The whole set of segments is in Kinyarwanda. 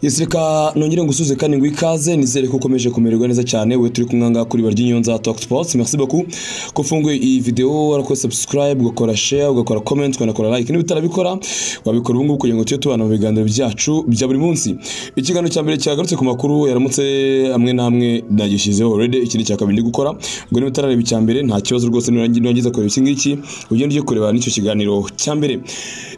ese reka nongere ngusuze kandi ngo ikaze nizere ko ukomeje kumererwa neza cyane we turi kumwe ngaha kuri barya inyonza talk sports merci beaucoup ko ufunguye iyi video warakoze subscribe ugakora share ugakora comment ukanakora like niba utarabikora wabikora ubu ngubu kugira ngo tujye tubana mu biganiro byacu bya buri munsi ikiganiro cya mbere cyagarutse ku makuru yaramutse amwe n'amwe nagishyizeho already ikindi cya kabiri ndi gukora ngo niba utarareba icya mbere nta kibazo rwose nurangiza kureba iki ngiki ugende ujye kureba n'icyo kiganiro cya mbere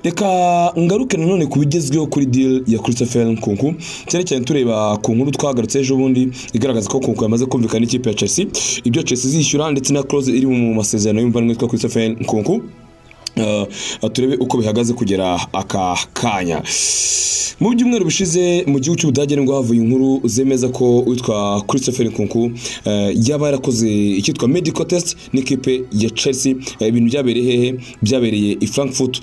reka ngaruke nanone ku bigezweho kuri deal ya Christopher Nkunku cyane cyane tureba ku nkuru twagarutse ejo bundi igaragaza ko Nkunku yamaze kumvikana n'ikipe ya Chelsea ibyo Chelsea izishyura ndetse na clause iri mu masezerano y'umuvandimwe witwa Christopher Nkunku Uh, turebe uko bihagaze kugera aka kanya mu byumweru bishize mu gihugu cy'ubudage nibwo havuye inkuru zemeza ko witwa christopher nkunku uh, yaba yarakoze icyitwa medical test n'ikipe ya chelsea uh, ibintu byabereye hehe byabereye i frankfurt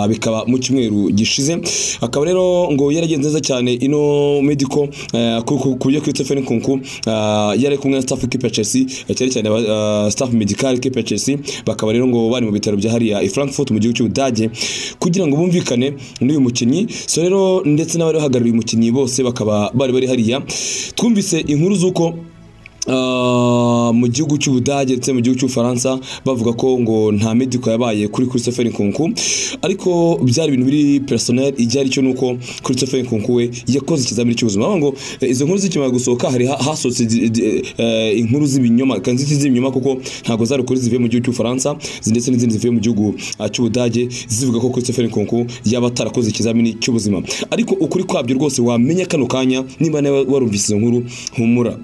bikaba mu cyumweru gishize akaba rero ngo yaragenze neza cyane ino medical ku buryo christopher nkunku yari kumwe na staff ikipe ya chelsea cyane cyane staff medical ikipe ya chelsea bakaba rero ngo bari mu bitaro byahariya i frankfurt mu gihugu cy'ubudage kugira ngo bumvikane n'uyu mukinnyi so rero ndetse n'abari bahagarariye umukinnyi bose bakaba bari bari hariya twumvise inkuru z'uko mu gihugu cy'ubudage ndetse mu gihugu cy'ubufaransa bavuga ko ngo nta mediko yabaye kuri christopher nkunku ariko byari ibintu biri personel ijya ari cyo nuko christopher nkunku we yakoze ikizamini cy'ubuzima bavuga ngo izo nkuru zikimara gusohoka hari hasohotse inkuru z'ibinyoma kandi z'ibinyoma kuko ntabwo zari ukuri zivuye mu gihugu cy'ubufaransa ndetse n'izindi zivuye mu gihugu cy'ubudage zivuga ko christopher nkunku yaba atarakoze ikizamini cy'ubuzima ariko ukuri kwabyo rwose wamenya kano kanya niba nawe warumvise izo nkuru humura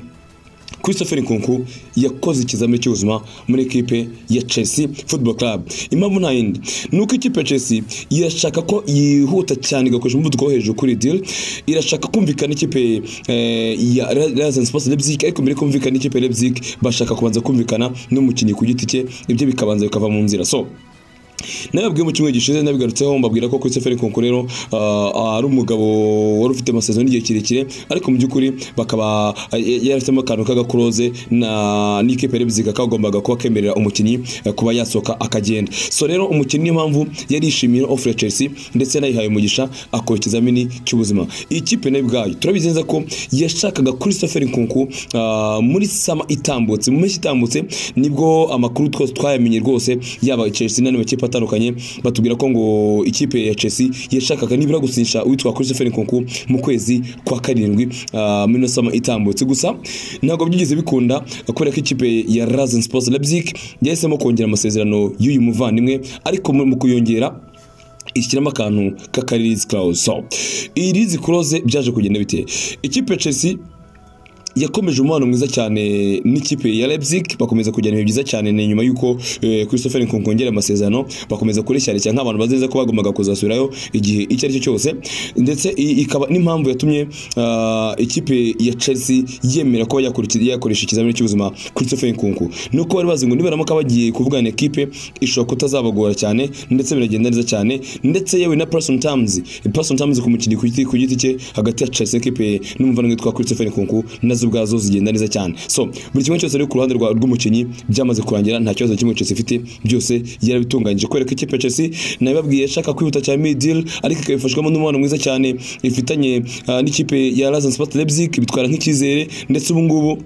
Christopher Nkunku yakoze ikizamini cy'ubuzima muri ekipe ya Chelsea Football Club. Impamvu nta yindi ni uko ikipe ya Chelsea irashaka ko yihuta cyane igakoresha umuvuduko wo hejuru kuri deal, irashaka kumvikana ikipe eh, ya Rasen Sports Leipzig ariko mbere kumvikana ikipe Leipzig bashaka kubanza kumvikana n'umukinnyi ku giti cye ibyo bikabanza bikava mu nzira so nababwiye mu kimwe gishize nabigarutseho mbabwira ko Christopher Nkunku rero ari umugabo wari ufite amasezerano y'igihe kirekire ariko mu by'ukuri bakaba yarafitemo akantu k'agakuroze n'ikipe y'ebyiri kagombaga kuba kemerera umukinnyi kuba yasohoka akagenda so rero umukinnyi impamvu yarishimiye ofure Chelsea ndetse yanayihaye umugisha akora ikizamini cy'ubuzima iyi kipe nayo ubwayo turabizenza ko yashakaga Christopher Nkunku muri sama itambutse mu mpeshyi itambutse nibwo amakuru twose twayamenye rwose yaba Chelsea n'andi makipe atandukanye batubwira ko ngo ikipe ya Chelsea yashakaga nibura gusinyisha uwitwa Christopher Nkunku mu kwezi kwa karindwi uh, mino sama itambutse gusa ntabwo byigeze bikunda kubera ko ikipe ya Rasen Sports Leipzig yahisemo kongera amasezerano y'uyu muvandimwe ariko mu kuyongera ishyiramo akantu k'akarizi clause so irizi close byaje kugenda bite ikipe Chelsea yakomeje umubano mwiza cyane n'ikipe ya Leipzig bakomeza kujyana ibintu byiza cyane ni nyuma y'uko eh, Christopher Nkunku yongera amasezerano bakomeza kureshya nk'abantu bazeza ko bagombaga kuzasubirayo igihe icyo aricyo cyose ndetse ikaba n'impamvu yatumye uh, ikipe ya Chelsea yemera ko yakoresha ikizamini cy'ubuzima Christopher Nkunku nuko bari bazi ngo niba ramuka bagiye kuvugana ekipe ishobora kutazabagora cyane ndetse biragenda neza cyane ndetse yewe na person terms person terms ku mukinnyi ku giti cye hagati ya Chelsea ekipe n'umuvandimwe witwa Christopher Nkunku nazo ubwazo zigenda neza cyane so buri kimwe cyose rero ku ruhande rw'umukinnyi byamaze kurangira nta kibazo kimwe Chelsea ifite byose yarabitunganyije kubera ko ikipe ya Chelsea nabibabwiye ishaka kwihuta cyane mid deal ariko ikabifashwamo n'umubano mwiza cyane ifitanye uh, n'ikipe ya Rasen Sport Leipzig bitwara nk'icyizere ndetse ubu ngubu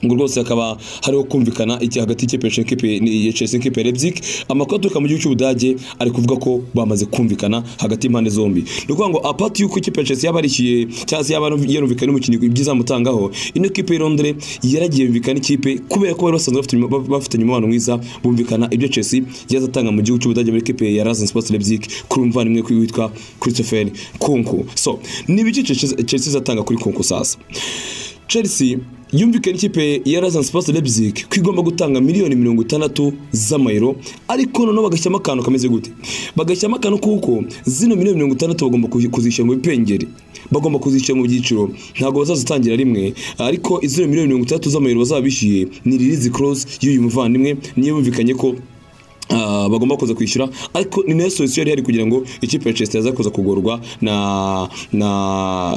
ngo rwose hakaba hariho kumvikana iki hagati y'ikipe ya Chelsea n'ikipe ya Leipzig amakuru aturuka mu gihugu cy'Ubudage ari kuvuga ko bamaze kumvikana hagati y'impande zombi ni ukuvuga ngo apart y'uko ikipe ya Chelsea yabarishyuye cyangwa se yaba yarumvikana n'umukinnyi ibyizamutangaho ino kipe ya Londres yaragiye yumvikana ikipe kubera ko bari basanzwe bafitanye umubano mwiza bumvikana ibyo Chelsea yazatanga mu gihugu cy'Ubudage muri ikipe ya Rasen Sports Leipzig kuri umuvandimwe witwa Christopher Kunku so ni ibiki Chelsea izatanga kuri Kunku sasa Chelsea yumvikana ikipe ya Rasen Sports Leipzig ko igomba gutanga miliyoni mirongo itandatu z'amayero ariko noneho bagashyiramo akantu kameze gute bagashyiramo akantu kuko zino miliyoni mirongo itandatu bagomba kuzishyira mu bipengeri bagomba kuzishyira mu byiciro ntabwo bazazitangira rimwe ariko izo miliyoni mirongo itandatu z'amayero bazaba bishyuye ni ririzi close y'uyu muvandimwe niyo bumvikanye ko ah, bagomba kuza kwishyura ariko ni nayo solusiyo yari hari kugira ngo ikipe ya Chelsea yaza kuza kugorwa na na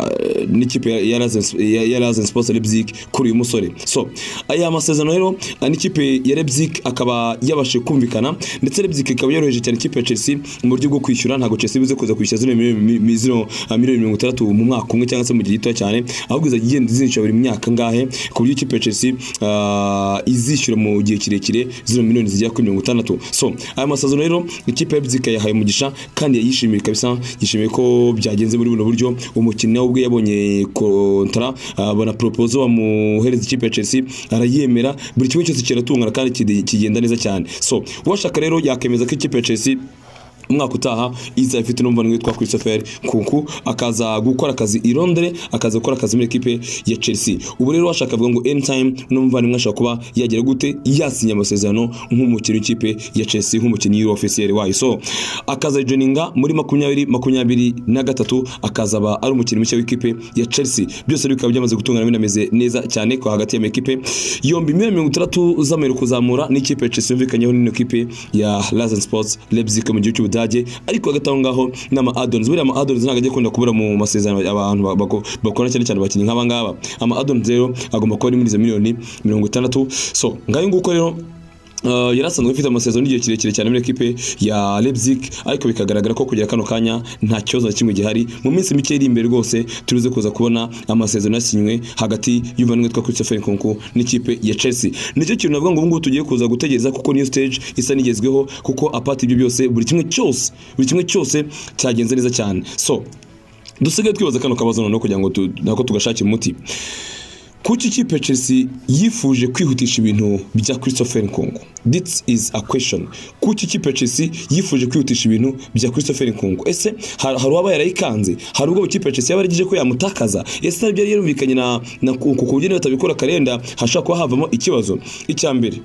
n'ikipe ya- ya Rasen- ya- ya Rasen Sports Leipzig kuri uyu musore so aya masezerano rero ah, n'ikipe ya Leipzig akaba yabashije kumvikana ndetse Leipzig ikaba yoroheje cyane ikipe ya Chelsea mu buryo bwo kwishyura ntabwo Chelsea ibuze kuza kwishyura zino miliyoni mi- mi- zino, ah, miliyoni mirongo itandatu mu mwaka umwe cyangwa se mu gihe gito cyane ahubwo izajya igenda izinishyura buri myaka ngahe ku buryo ikipe ya Chelsea ah, izishyura mu gihe kirekire zino miliyoni zigera kuri mirongo itandatu so aya masezerano rero ikipe ya Leipzig yahaye umugisha kandi yayishimiye kabisa yishimiye ko byagenze muri buno buryo umukinnyi nawe ubwe yabonye kontara ah, bona proposal bamuhereza ikipe ya Chelsea arayemera buri kimwe cyose kiratungana kandi kide- kigenda neza cyane so uwashaka rero yakemeza ko ikipe ya Chelsea umwaka utaha iza ifite n'umuvandimwe witwa Christopher Kunku akaza gukora akazi i Londres akaza gukora akazi muri ekipe ya Chelsea ubu rero washaka avuga ngo anytime n'umuvandimwe ashobora kuba yagera gute yasinya amasezerano nk'umukinnyi w'ikipe ya Chelsea nk'umukinnyi w'ofisiyeri wayo so akaza joininga muri makumyabiri makumyabiri na gatatu akazaba ari umukinnyi mushya w'ikipe ya Chelsea byose bikaba byamaze gutungana binameze neza cyane ko hagati y'amakipe yombi miliyoni mirongo itandatu z'amayero kuzamura n'ikipe ya Chelsea yumvikanyeho n'ino kipe ya Rasen Sports Leipzig mu gihugu cy'Ubudage ariko hagati aho ngaho n'ama addons buriya ama addons ntabwo ajya akunda kubura mu masezerano abantu ba- bako- bakora cyane cyane abakinnyi nk'aba ngaba ama addons rero agomba kuba ari muri izo miliyoni mirongo itandatu so ngayo nguko rero Uh, yari asanzwe afite amasezerano y'igihe kirekire cyane muri ekipe ya Leipzig ariko bikagaragara ko kugera kano kanya nta kibazo na kimwe gihari mu minsi mike iri imbere rwose turize kuza kubona amasezerano yasinywe hagati y'umuvandimwe witwa Christopher Nkunku n'ikipe ya Chelsea nicyo kintu navuga ngo ubu ngubu tugiye kuza gutegereza kuko niyo stage isa n'igezweho kuko apart ibyo byose buri kimwe cyose buri kimwe cyose cyagenze neza cyane so dusigaye twibaza kano kabazo noneho kugira ngo tu- nako tugashakire umuti kuki ikipe ya Chelsea yifuje kwihutisha ibintu bya Christopher Nkungu this is a question kuki ikipe ya Chelsea yifuje kwihutisha ibintu bya Christopher Nkungu ese har- hari uwaba yarayikanze hari ubwo ikipe ya Chelsea yaba yarigije ko yamutakaza ese ntabyo yari yarumvikanye na na Nkungu ku buryo niba atabikora karenda hashobora kuba havamo ikibazo icya mbere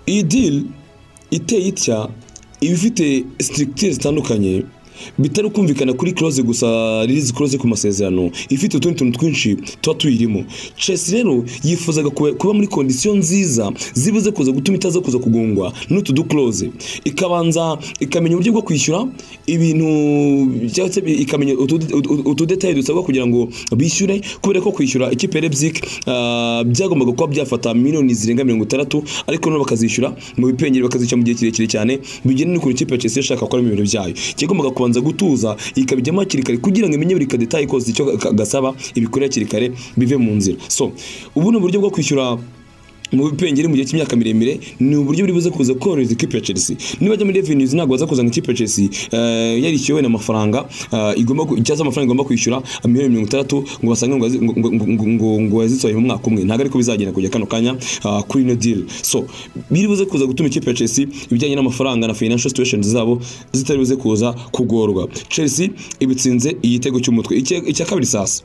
iyi deal iteye itya iba ifite sitirikitire zitandukanye bitari kumvikana kuri close gusa release close ku masezerano ifite utundi tuntu twinshi tuba tuyirimo Chelsea rero yifuzaga kuba kuba muri kondisiyo nziza zibuze kuza gutuma itaza kuza kugungwa n'utu du close ikabanza ikamenya uburyo bwo kwishyura ibintu cyangwa se ikamenya utu- utu- utudetaye dusabwa kugira ngo bishyure kubera ko kwishyura ikipe ya Leipzig ah, byagombaga kuba byafata miliyoni zirenga mirongo itandatu ariko noneho bakazishyura mu bipengeri bakazishyura mu gihe kirekire cyane bigena n'ukuntu ikipe ya Chelsea yashaka gukora ibintu byayo cyagombaga kubanza gutuza ikabijyamo hakiri kare kugira ngo imenye buri kadetaye kose icyo ga- gasaba ibikore hakiri kare bive mu nzira so ubu ni uburyo bwo kwishyura mu bipengeri mu gihe cy'imyaka miremire ni uburyo buri buze kuza korohereza ikipe ya Chelsea niba ajya muri revenues ntabwo baza kuzana ikipe ya Chelsea eh, yarishyuwe n'amafaranga eh, igomba ku- cyangwa se amafaranga igomba kwishyura miliyoni mirongo itandatu ngo basange ngo azi- ngo- ngo- ngo- ngo- ngo yazisohoye mu mwaka umwe ntabwo ariko bizagenda kujya kano kanya ah, kuri ino deal so biri buze kuza gutuma ikipe ya Chelsea ibijyanye n'amafaranga na financial situations zabo zitari buze kuza kugorwa Chelsea ibitsinze igitego cy'umutwe Icya- icya kabiri sasa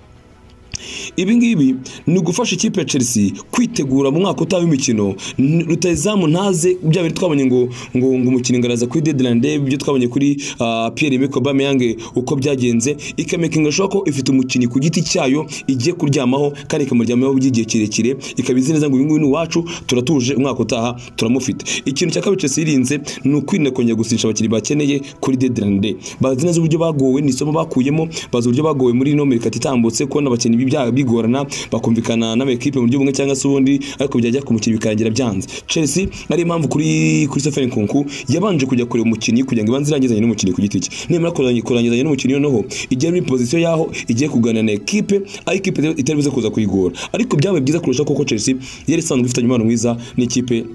ibi ngibi ni ugufasha ikipe ya Chelsea kwitegura mu mwaka utaha w'imikino N- rutayizamu ntaze bya bintu twabonye ngo ngo ngo umukino ingaraza kuri deadline day ibyo twabonye kuri ah, Pierre Emerick Aubameyang uko byagenze ikamakinga shoka ko ifite umukinnyi ku giti cyayo igiye kuryamaho kandi ikamuryamaho by'igihe kirekire ikaba izi neza ngo uyu nguyu ni uwacu turatuje umwaka utaha turamufite ikintu cya kabiri Chelsea yirinze ni ukwirinda kongera gusinisha abakinnyi bakeneye kuri deadline day bazi neza uburyo bagowe ni isomo bakuyemo bazi uburyo bagowe muri ino mirikati itambutse kubona abakinnyi bibya- bigorana bakumvikana n'amakipe mu buryo bumwe cyangwa se ubundi ariko byajya ku mukinnyi bikarangira byanze Chelsea ari impamvu kuri Christopher Nkunku yabanje kujya kureba umukinnyi kugira ngo ibanze irangizanye n'umukinnyi ku giti cye nimara kurangi- kurangizanya n'umukinnyi noneho igiye muri pozisiyo yaho igiye kuganira na ekipe aho ikipe itari buze kuza kuyigora ariko byabaye byiza kurusha kuko Chelsea yari isanzwe ifitanye umubano mwiza n'ikipe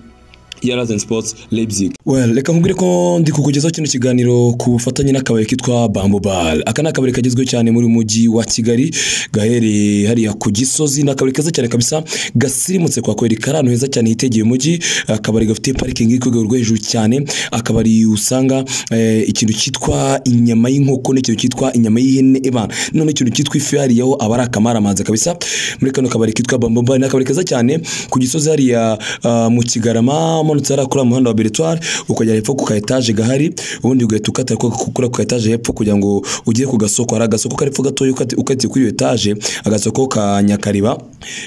ya Rasen Sports Leipzig Well, reka nkubwire ko ndi kukugezaho kino kiganiro ku bufatanye n'akabari kitwa Bamboo Bar. Aka ni akabari kagezweho cyane muri uyu mujyi wa Kigali, gaherereye hariya ku Gisozi, ni akabari keza cyane kabisa, gasirimutse kwa kweli, kari ahantu heza cyane hitegeye umujyi, akabari gafite parikingi iri ku rwego rwo hejuru cyane, akabari usanga eh, ikintu cyitwa inyama y'inkoko n'ikintu cyitwa inyama y'ihene ebana, noneho ikintu cyitwa ifi hariyaho aba ari akamaramaza kabisa, muri kano kabari kitwa Bamboo Bar, ni akabari keza cyane ku Gisozi hariya ah, mu Kigarama, umanutse hariya kuri muhanda wa beretwari ukajya hepfo ku ka etaje gahari ubundi ugahita ukata kuri ako ka etaje hepfo kugira ngo ugere ku gasoko hari agasoko kari hepfo gatoya ukati- ukatiye kuri iyo etaje agasoko ka nyakariba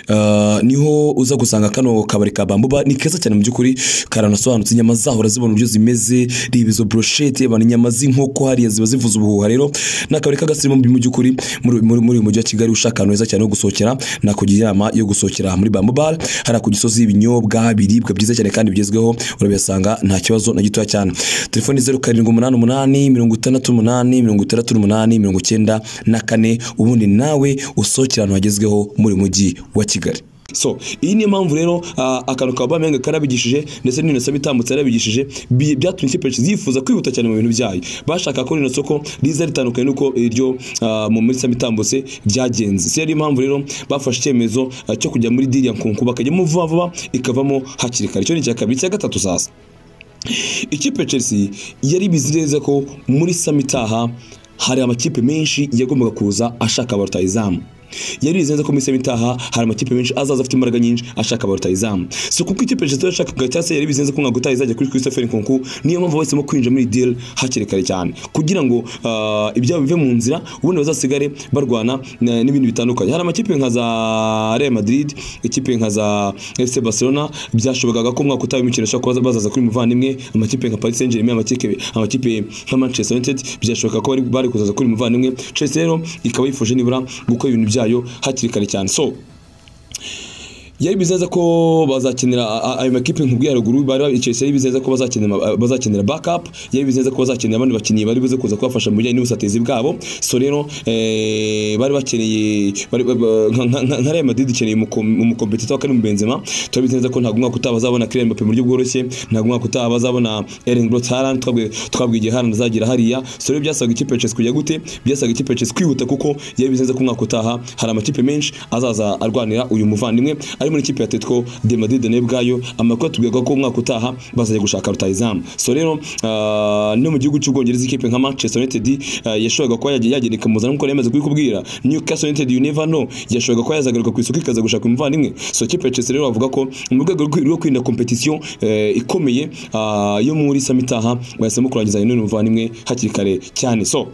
Ah, niho uza gusanga kano kabari ka bambuba ni keza cyane mu by'ukuri karanasobanutse inyama zaho urazibona uburyo zimeze reba izo broshete abantu inyama z'inkoko hariya ziba zivuza ubuhuha rero ni akabari k'agasirimu mu by'ukuri muri muri- muri uyu mujyi wa kigali ushaka ahantu heza cyane ho gusohokera nakugira inama yo gusohokera muri bambu bar hariya ku gisozi ibinyobwa biribwa byiza cyane kandi bigezweho urabihasanga nta kibazo na gitoya cyane telefoni zeru karindwi umunani umunani mirongo itandatu umunani mirongo itandatu n'umunani mirongo icyenda na kane ubundi nawe usohokera ahantu hagezweho muri uyu mujyi wa kigali so iyi niyo mpamvu rero ah, akantu ka bamenga karabigishije ndetse n'inosaba itambutse yarabigishije bi- byatumye ikipe ya Chelsea yifuza kwihuta cyane mu bintu byayo bashaka ko rino soko riza ritandukanye n'uko iryo ah, mu muri saba itambutse byagenze si ariyo mpamvu rero bafashe icyemezo ah, cyo kujya muri diri ya nkunku bakajyamo vuba vuba ikavamo hakiri kare icyo ni icya kabiri icya gatatu sasa ikipe ya Chelsea yari bizi neza ko muri sama itaha hari amakipe menshi yagombaga kuza ashaka ba rutahizamu yari bizi neza ko muri sama itaha hari amakipe menshi azaza afite imbaraga nyinshi ashaka ba rutahizamu si kuko ikipe ya Chelsea yashakaga cyangwa se yari bizi neza ko nka gutaha izajya kuri Christopher Nkunku niyo mpamvu bahisemo kwinjira muri deal hakiri kare cyane kugira ngo ah, ibyabo bive mu nzira ubundi bazasigare barwana eh, n'ibindi bitandukanye hari amakipe nka za Real Madrid ikipe nka za FC Barcelona byashobokaga ko umwaka utaha imikino ishobora kuba bazaza kuri muvandimwe amakipe nka Paris Saint-Germain amakipe amakipe nka Manchester United byashoboka ko bari bari kuzaza kuri muvandimwe Chelsea rero ikaba yifuje nibura gukora ibintu byayo hakiri kare cyane so yari bizeza ko bazakenera a- a- ayo makipe nkubwiye haruguru bari ba- Chelsea yari bizeza ko bazakenera ba- bazakenera backup yari bizeza ko bazakenera abandi bakinnyi bari buze kuza kubafasha mu bijyanye n'ubusatezi bwabo so rero eh, bari bakeneye bari- ba- ba- nka- nka nka- nka Real Madrid ikeneye umukom- umukompetita wa Karim Benzema turabizeza ko ntabwo umwaka utaha bazabona Kylian Mbappe mu buryo bworoshye ntabwo umwaka utaha bazabona Erling Brot Haaland twabwiye twabwiye igihe Haaland azagira hariya so rero byasaga ikipe ya Chelsea kujya gute byasaga ikipe ya Chelsea kwihuta kuko yari bizeza ko umwaka utaha hari amakipe menshi azaza arwanira uyu muvandimwe ari muri ikipe ya Atletico de Madrid nayo bwayo amakuru atubwira ko umwaka utaha bazajya gushaka rutahizamu so rero ah, no mu gihugu cy'ubwongereza ikipe nka Manchester United ah, yashoboraga kuba yagiye yagenda ikamuzana nk'uko yari yamaze kubikubwira Newcastle United you never know yashoboraga kuba yazagaruka ku isoko ikaza gushaka umuvandimwe so ikipe ya Chelsea rero bavuga ko mu rwego rwo- rwo kwirinda competition eh, ikomeye ah, yo muri samitaha bahisemo kurangiza n'uyu muvandimwe hakiri kare cyane so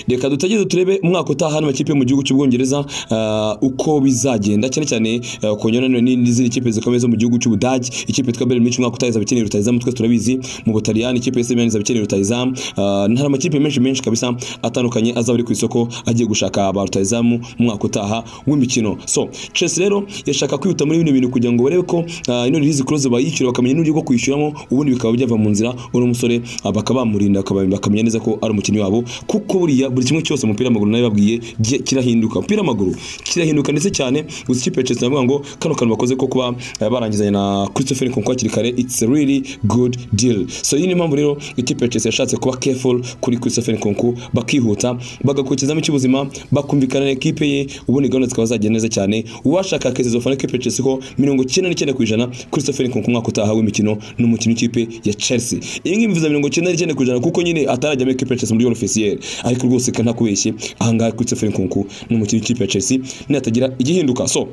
reka dutegereze turebe umwaka utaha hano amakipe yo mu gihugu cy'ubwongereza ah, uko bizagenda cyane cyane ah, kongera nanone n'izindi kipe zikomeye zo mu gihugu cy'ubudage ikipe yitwa bayern munich umwaka utaha izaba ikeneye rutahizamu twese turabizi mu butaliyani ikipe yise bayern izaba ikeneye rutahizamu Ah, hari amakipe menshi menshi kabisa atandukanye azaba ari ku isoko agiye gushaka ba rutahizamu mu mwaka utaha w'imikino so chelsea rero yashaka kwihuta muri bino bintu kugira ngo barebe ko ah, ino release clause bayishyura bakamenya n'uburyo bwo kwishyuramo ubundi bikaba byava mu nzira uno musore ah, bakaba bamurinda bakaba- bakamenya neza ko ari umukinnyi wabo kuko buriya buri kimwe cyose umupira w'amaguru nawe babwiye gi- kirahinduka umupira w'amaguru kirahinduka ndetse cyane gusa ikipe ya Chelsea navuga ngo kano kantu bakoze ko kuba eh, barangizanye na Christopher Nkunku hakiri kare it's a really good deal so iyi ni impamvu rero ikipe ya Chelsea yashatse kuba careful kuri Christopher Nkunku bakihuta bagakurikizamo icy'ubuzima bakumvikana na ekipe ye ubundi gahunda zikaba zagenda neza cyane uwashaka keza fana ikipe ya Chelsea ko mirongo icyenda n'icyenda ku ijana Christopher Nkunku umwaka utaha w'imikino n'umukinnyi w'ikipe ya Chelsea iyi ngiyi mbivuza mirongo icyenda n'icyenda ku ijana kuko nyine atarajya muri ekipe ya Chelsea muri yoro ofisiyeri ariko rwose ka ntakubeshye ahangaha Christopher Nkunku n'umukinnyi w'ikipe ya Chelsea natagira igihinduka so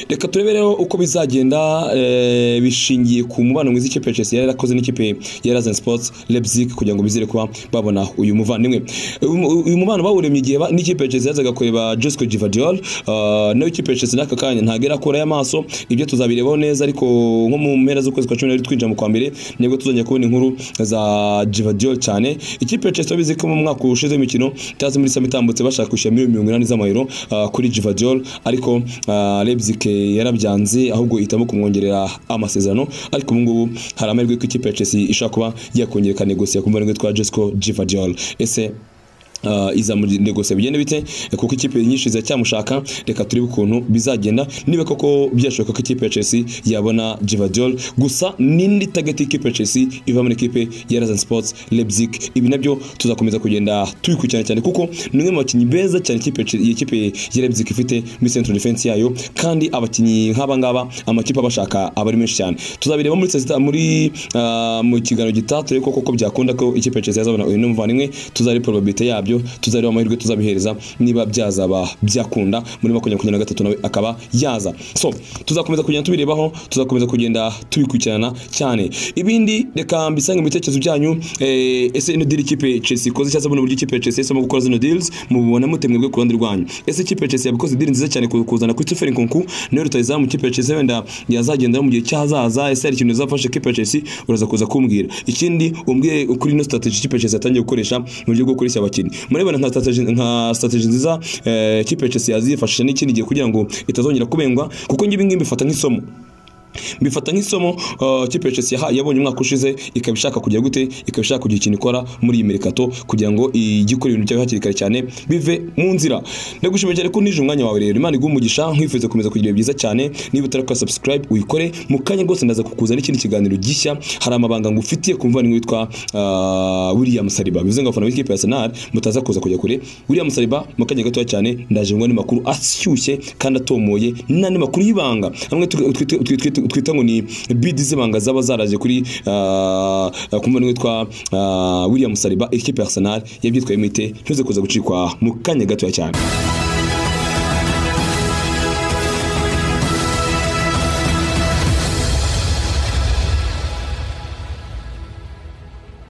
reka turebe rero uko bizagenda eh, bishingiye ku mubano mwiza ikipe ya Chelsea yari yarakoze n'ikipe ya Rasen Sports Leipzig kugira ngo bizere kuba babona uyu muvandimwe Uyu- uyu mubano bawuremye igihe ba- n'ikipe ya Chelsea yazaga kureba Josko Gvardiol eh, nayo ikipe ya Chelsea n'aka kanya ntabwo irakura y'amaso ibyo tuzabirebaho neza ariko nko mu mpera z'ukwezi kwa cumi n'abiri twinjira mu kwa mbere nibwo tuzongera kubona inkuru za Gvardiol cyane ikipe ya Chelsea bizi ko mu mwaka ushize w'imikino cyaza muri sama itambutse bashaka kwishyura miliyoni mirongo inani z'amayero ah, kuri Gvardiol ariko ah, Leipzig yarabyanze ahubwo ihitamo kumwongerera amasezerano ariko ubu ngubu hari amahirwe ko ikipe ya Chelsea ishobora kuba yakongera ikanegosiya ku muvandimwe witwa Josko Gvardiol ese Uh, iza muri negose bigenda bite kuko ikipe nyinshi ziracyamushaka reka turebe ukuntu bizagenda niba koko byashoboka ko ikipe ya Chelsea yabona Gvardiol gusa n'indi target y'ikipe ya Chelsea iva muri ikipe ya Rasen Sports Leipzig ibi nabyo tuzakomeza kugenda tubikurikirana cyane kuko ni umwe mu bakinnyi beza cyane ikipe ya Chelsea- iyi kipe ya Leipzig ifite muri central defense yayo kandi abakinnyi nk'aba ngaba amakipe abashaka aba ari menshi cyane tuzabireba muri saa sita- muri ah, mu kiganiro gitaha turebe koko ko byakunda ko ikipe ya Chelsea yazabona uyu muvandimwe tuzareba probability yabyo byabyo tuzareba amahirwe tuzabihereza niba byazaba byakunda muri makumyabiri makumyabiri na gatatu nawe akaba yaza so tuzakomeza kugenda tubirebaho tuzakomeza kugenda tubikurikirana cyane ibindi reka mbisange mu bitekerezo byanyu eh, ese ino diri ikipe Chelsea ikoze cyangwa se buno buryo ikipe Chelsea yahisemo gukora zino deals mubibona mute mwebwe ku ruhande rwanyu ese ikipe Chelsea yabikoze deal nziza cyane ku- kuzana Christopher Nkunku niwe rutayizamu ikipe ya Chelsea wenda yazagendera mu gihe cyahazaza ese hari ikintu yazafasha ikipe ya Chelsea uraza kuza kumbwira ikindi umbwire ukuri ino strategy ikipe ya Chelsea yatangiye gukoresha mu buryo bwo kureshya abakinnyi murabona nka strategy nka strategy nziza eh, ikipe ya Chelsea yazifashisha n'ikindi gihe kugira ngo itazongera kubengwa kuko ngibi ngibi mbifata nk'isomo bifata nk'isomo uh, kipe ya Chelsea yahaye yabonye umwaka ushize ikaba ishaka kujya gute ikaba ishaka kugira ikintu ikora muri iyi merikato kugira ngo ijye ikora ibintu byayo hakiri kare cyane bive mu nzira ndagushimiye cyane ko nije umwanya wawe rero imana iguha umugisha nkwifuriza gukomeza kugira ibihe byiza cyane niba utarakora subscribe uyikore mu kanya rwose ndaza kukuza n'ikindi kiganiro gishya hari amabanga ngufitiye ku muvandimwe witwa uh, William Saliba bivuze ngo abafana b'ikipe ya Arsenal mutaza kuza kujya kure William Saliba mu kanya gatoya cyane ndaje ngo ni makuru ashyushye kandi atomoye n'andi makuru y'ibanga amwe tu- twita- twita- twita- twita ngo ni bidi z'ibanga zaba zaraje kuri ah, ku muvandimwe witwa ah, William Saliba ikipe ya Arsenal yabyitwaye imite ntuze kuza gucikwa mu kanya gatoya cyane